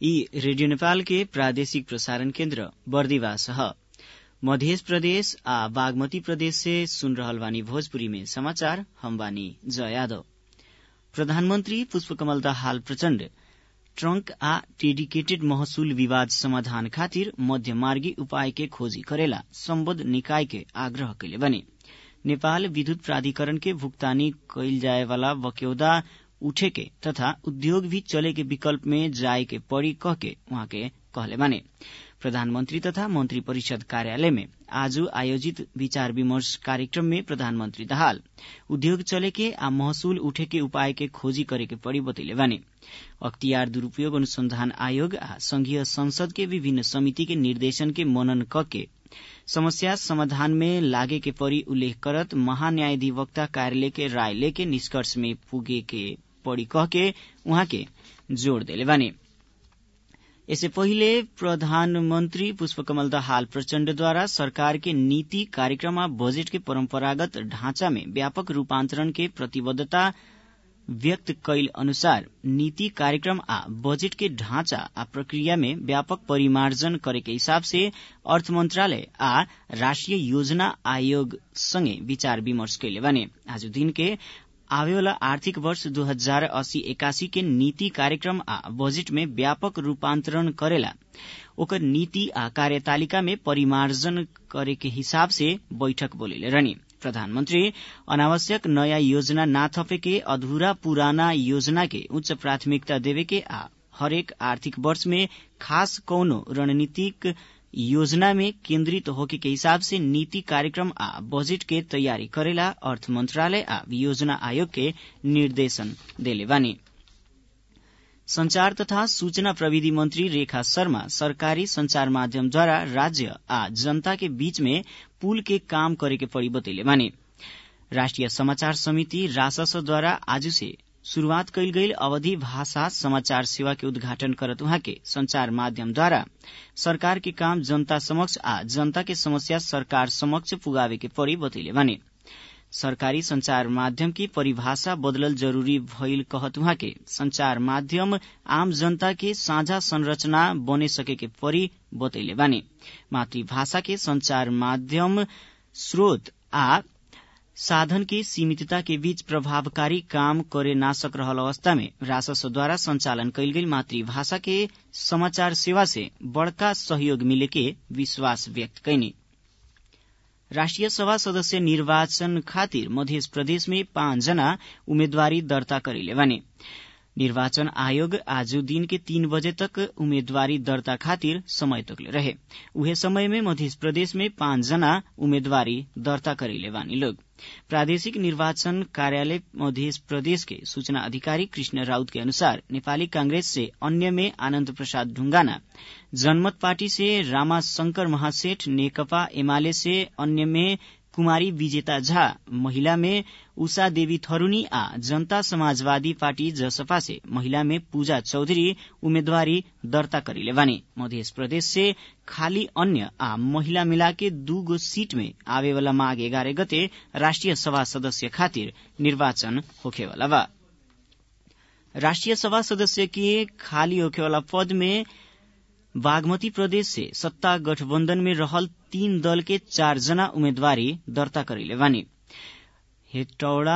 यी रेडियो नेपाल के प्रादेशिक प्रसारण केन्द्र बर्दिवास ह मध्य प्रदेश आ बागमती प्रदेश से सुन रहल बानी भोजपुरी में समाचार हम बानी जया यादव प्रधानमन्त्री पुष्पकमल दाहाल प्रचण्ड ट्रंक आ डेडिकेटेड महसुल विवाद समाधान खातिर मध्यमार्गी उपाय के खोजी करेला सम्बद्ध निकाय के आग्रह कैले बने नेपाल विद्युत प्राधिकरण के भुक्तानी कैल जाए वाला बक्यौदा उठे के तथा उद्योग भी चले के विकल्प में जाए के पड़ी कह के उहाँ के कहले बाने प्रधानमन्त्री तथा मन्त्री परिषद कार्यालय में आज आयोजित विचार विमर्श कार्यक्रम में प्रधानमन्त्री दाहाल उद्योग चले के आ महसुल उठे के उपाय के खोजी करे के पड़ी बतैले बाने अख्तियार दुरूपयोग अनुसंधान आयोग आ संघीय संसद के विभिन्न समिति के निर्देशन के मनन क के समस्या समाधान में लागे के पड़ी उल्लेख करत महान्यायाधिवक्ता कार्यालय के राय लेके निष्कर्ष में पुगे के पड़ी कह के उहाँ के जोड़ देले बाने यसै पहिले प्रधानमन्त्री पुष्पकमल दाहाल प्रचण्डद्वारा सरकार के नीति कार्यक्रम आ बजेट के परम्परागत ढांचा में व्यापक रूपान्तरण के प्रतिबद्धता व्यक्त कैल अनुसार नीति कार्यक्रम आ बजेट के ढांचा आ प्रक्रिया में व्यापक परिमार्जन करे के हिसाब से अर्थ मंत्रालय आ राष्ट्रिय योजना आयोग सँगै विचार विमर्श कैले बने आज दिन के आवेवाला आर्थिक वर्ष दू हजार अस्सी एकासी के नीति कार्यक्रम आ बजेट में व्यापक रूपान्तरण करेला ओकर नीति आ कार्यतालिका में परिमार्जन करे के हिसाब से बैठक बोलेले रहनी प्रधानमन्त्री अनावश्यक नयाँ योजना ना थपे के अधूरा पुराना योजना के उच्च प्राथमिकता देवे के आ हरेक आर्थिक वर्ष में खास कौनो रणनीतिक योजना में केन्द्रित होके के हिसाब से नीति कार्यक्रम आ बजेट के तैयारी करेला अर्थ मंत्रालय आ योजना आयोग के निर्देशन देले बानी संचार तथा सूचना प्रविधि मंत्री रेखा शर्मा सरकारी संचार माध्यमद्वारा राज्य आ जनता के बीच में पुल के काम करे के पड़ी बतैले बानी राष्ट्रिय समाचार समिति राससद्वारा आज से शुरूआत कैल गई अवधि भाषा समाचार सेवा के उद्घाटन करत उहाँ के संचार माध्यमद्वारा सरकार के काम जनता समक्ष आ जनता के समस्या सरकार समक्ष पुगावे के पड़ी बतैले बानी सरकारी संचार माध्यम की परिभाषा बदलल जरूरी भइल कहत उहाँ के संचार माध्यम आम जनता के साझा संरचना बने सके के परी बतैले बानी मातृभाषा के संचार माध्यम स्रोत आ साधन के सीमितता के बीच प्रभावकारी काम करे ना सक रहल अवस्था में राजस्वद्वारा संचालन कैल गेल मातृभाषा के समाचार सेवा से बड़का सहयोग मिले के विश्वास व्यक्त कैनी राष्ट्रिय सभा सदस्य निर्वाचन खातिर मध्य प्रदेश में पाँच जना उम्मेदवारी दर्ता करेले बने निर्वाचन आयोग आज दिन के तीन बजे तक उम्मेदवारी दर्ता खातिर समय तकले रहे उहे समय में मध्य प्रदेश में पाँच जना उम्मेदवारी दर्ता करेले बानी लोग प्रादेशिक निर्वाचन कार्यालय मध्य प्रदेश के सूचना अधिकारी कृष्ण राउत के अनुसार नेपाली कांग्रेस से अन्य में आनन्द प्रसाद ढुंगाना जनमत पार्टी से रामा शंकर महासेठ नेकपा एमाले से अन्य में कुमारी विजेता झा महिला में उषा देवी थरूनी आ जनता समाजवादी पार्टी जसपा से महिला में पूजा चौधरी उम्मेदवारी दर्ता करेले बानी मध्य प्रदेश से खाली अन्य आ महिला मिला के दू गो सीट में आवे वाला माघ एघारह गते राष्ट्रिय सभा सदस्य खातिर निर्वाचन होखेवाला बा राष्ट्रिय सभा सदस्य के खाली होखेवाला पद में बागमती प्रदेश से सत्ता गठबन्धन में रहल तीन दल के चार जना उम्मेदवारी दर्ता करेले बानी हेटौड़ा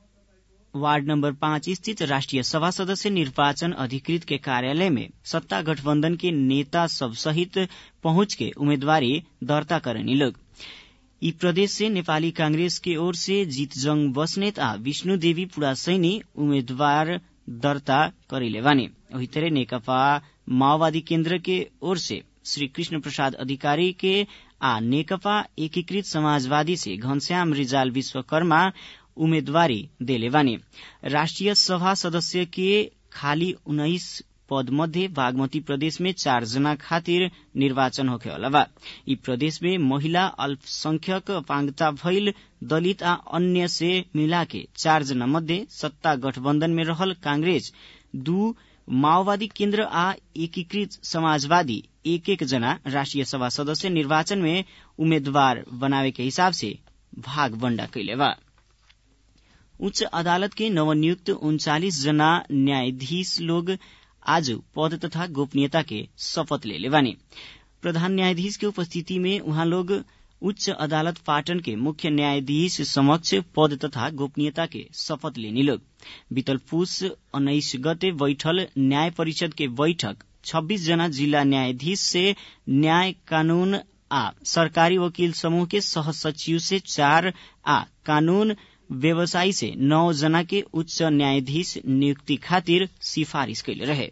वार्ड नंबर पाँच स्थित राष्ट्रिय सभा सदस्य निर्वाचन अधिकृत के कार्यालय में सत्ता गठबन्धन के नेता सब सहित पहुंच के उम्मेदवारी दर्ता करेनी लोग यी प्रदेश से नेपाली कांग्रेस के ओर से जीतजंग बस्नेत आ विष्णु देवी पुड़ासैनी उम्मेद्वार दर्ता करेले बानी वही तरह नेकपा माओवादी केन्द्र के ओर से श्री कृष्ण प्रसाद अधिकारी के आ नेकपा एकीकृत समाजवादी से घनश्याम रिजाल विश्वकर्मा उम्मेदवारी देले बानी राष्ट्रिय सभा सदस्य के खाली उन्नाइस पद मध्ये बागमती प्रदेश में चार जना खातिर निर्वाचन होखेवाला बा यी प्रदेश में महिला अल्पसंख्यक अपांगता भइल दलित आ अन्य से मिला के चार जना मध्ये सत्ता गठबन्धन में रहल कांग्रेस दू माओवादी केन्द्र आ एकीकृत समाजवादी एक एक जना राष्ट्रिय सभा सदस्य निर्वाचन में उम्मेद्वार बनावे के हिसाब से भाग बण्डा कैले बा उच्च अदालत के नवनियुक्त उन्चालिस जना न्यायाधीश लोग आज पद तथा गोपनीयता के शपथ ले लेवानी प्रधान न्यायाधीश के उपस्थिति में उहाँ लोग उच्च अदालत पाटन के मुख्य न्यायाधीश समक्ष पद तथा गोपनीयता के शपथ लेनी लोग बीतल पुष उन्नाइस गते बैठल न्याय परिषद के बैठक 26 जना जिला न्यायाधीश से न्याय कानून आ सरकारी वकील समूह के सह सचिव से चार आ कानून व्यवसायी से नौ जना के उच्च न्यायाधीश नियुक्ति खातिर सिफारिश कैले रहे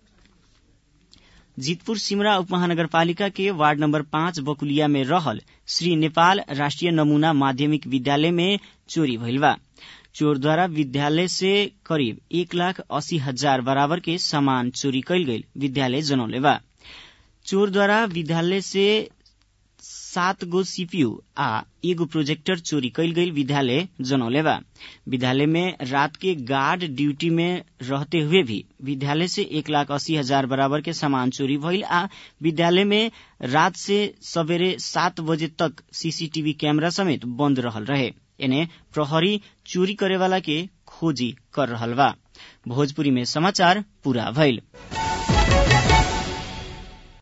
जीतपुर सिमरा उपमहानगरपालिका के वार्ड नंबर पाँच बकुलिया में रहल श्री नेपाल राष्ट्रिय नमूना माध्यमिक विद्यालय में चोरी भइल बा चोर द्वारा विद्यालय से करीब एक लाख अस्सी हजार बराबर के सामान चोरी कैल गई विद्यालय जनौले बा चोर द्वारा विद्यालय से सात गो सीपीयू आ एगो प्रोजेक्टर चोरी कैल गई विद्यालय जनौले बा विद्यालय में रात के गार्ड ड्यूटी में रहते हुए भी विद्यालय से एक लाख अस्सी हजार बराबर के सामान चोरी भइल आ विद्यालय में रात से सवेरे सात बजे तक सीसीटीवी कैमरा समेत बंद रहल रहे एने प्रहरी चोरी करे वाला के खोजी कर रहल बा भोजपुरी में समाचार पूरा भइल